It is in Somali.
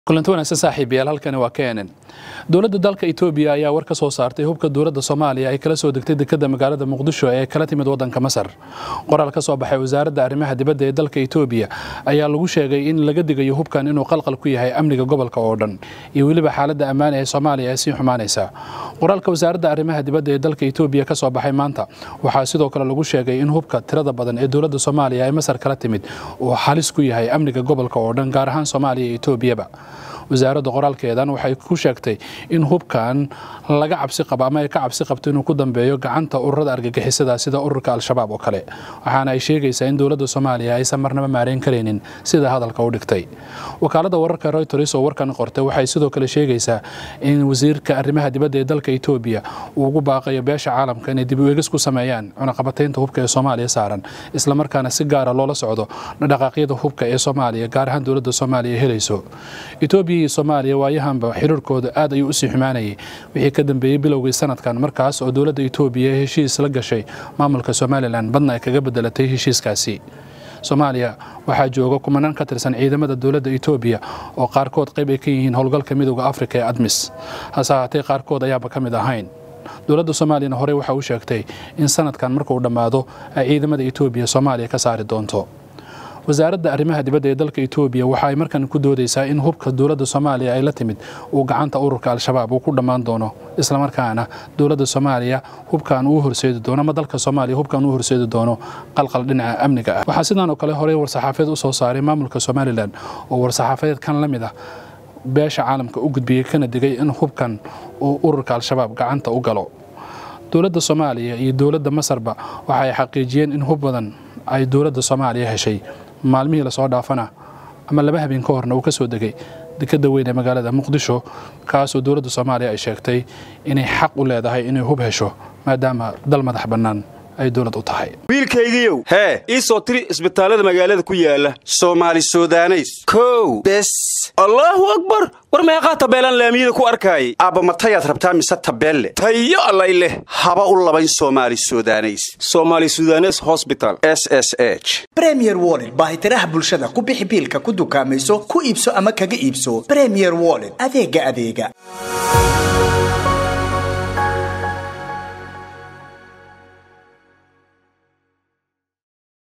kulanti wanaagsan saaxiibayaal halkani waa kenen dowladda dalka etoobiya ayaa war ka soo saartay hubka dowladda soomaaliya ay kala soo degtay dekadda magaalada muqdisho ee kala timid waddanka masar qoraal ka soo baxay wasaaradda arrimaha dibadda ee dalka etoobiya ayaa lagu sheegay in laga digayo hubkan inuu qalqal ku yahay amniga gobolka oo dhan iyo weliba xaaladda ammaan ee soomaaliya ee sii xumaanaysa qoraalka wasaaradda arrimaha dibadda ee dalka etoobiya ka soo baxay maanta waxaa sidoo kale lagu sheegay in hubka tirada badan ee dowladda soomaaliya ee masar kala timid uu halis ku yahay amniga gobolka oo dhan gaar ahaan soomaaliya iyo etoobiyaba wasaaradda qoraalkeedan waxay ku sheegtay in hubkan laga cabsi qabo ama ay ka cabsi qabto inuu ku dambeeyo gacanta ururada argagixisada sida ururka al-shabaab oo kale waxaana ay sheegaysaa in dowladda soomaaliya aysan marnaba maareyn karaynin sida hadalka u dhigtay wakaaladda wararka reuters oo warkan qortay waxay sidoo kale sheegaysaa in wasiirka arrimaha dibadda ee dalka etoobiya uu ugu baaqayo beesha caalamka inay dib u eegis ku sameeyaan cunaqabataynta hubka ee soomaaliya saaran islamarkaana si gaara loola socdo dhaqaaqyada hubka ee soomaaliya gaar ahaan dowladda soomaaliya helayso etoobiya iyo soomaaliya waayahanba xiriirkooda aad ayuu usii xumaanayay wixii ka dambeeyey bilowgii sanadkan markaas oo dowladda etoobiya heshiis la gashay maamulka somalilan badna ay kaga bedelatay heshiiskaasi soomaaliya waxaa jooga kumanaan ka tirsan ciidamada dowladda etoobiya oo qaarkood qayb ay ka yihiin howlgalka midooda afrika ee admis hase ahaatee qaarkood ayaaba ka mid ahayn dowladda soomaaliyana horey waxa uu sheegtay in sanadkan markuu dhammaado ay ciidamada etoobiya soomaaliya ka saari doonto wasaaradda arrimaha dibadda ee dalka etoobiya waxa ay markan ku doodaysaa in hubka dowladda soomaaliya ay la timid uu gacanta ururka al-shabaab uu ku dhammaan doono islamarkaana dowladda soomaaliya hubkan uu horseedi doono ama dalka soomaaliya hubkan uu horseedi doono qalqal dhinaca amniga ah waxaa sidaan oo kale horey war-saxaafadeed u soo saaray maamulka somalilan oo war-saxaafadeed kan la mid ah beesha caalamka u gudbiyey kana digay in hubkan uu ururka al-shabaab gacanta u galo dowladda soomaaliya iyo dowladda masarba waxa ay xaqiijiyeen in hub badan ay dowladda soomaaliya heshay maalmihii lasoo dhaafana ama laba habeen ka horna uu ka soo degay dekadda weyn ee magaalada muqdisho kaasoo dowladda soomaaliya ay sheegtay inay xaq u leedahay inay hub hesho maadaama dal madax bannaan ay dowlad u tahay wiilkaygiiow hee ii soo tiri isbitaallada magaalada ku yaala soomaali sudaneys kow bes allaahu akbar war meeqaa tabeelaan laamiyada ku arkaayay aabba matayaad rabtaa mise tabeelle tayo allay leh haba u labayn soomaali sudaneys somaali sudanes hosbital s s h bremier wollet baahitiraha bulshada ku bixi biilka ku dukaamayso ku iibso ama kaga iibso bremier wollet adeegga adeega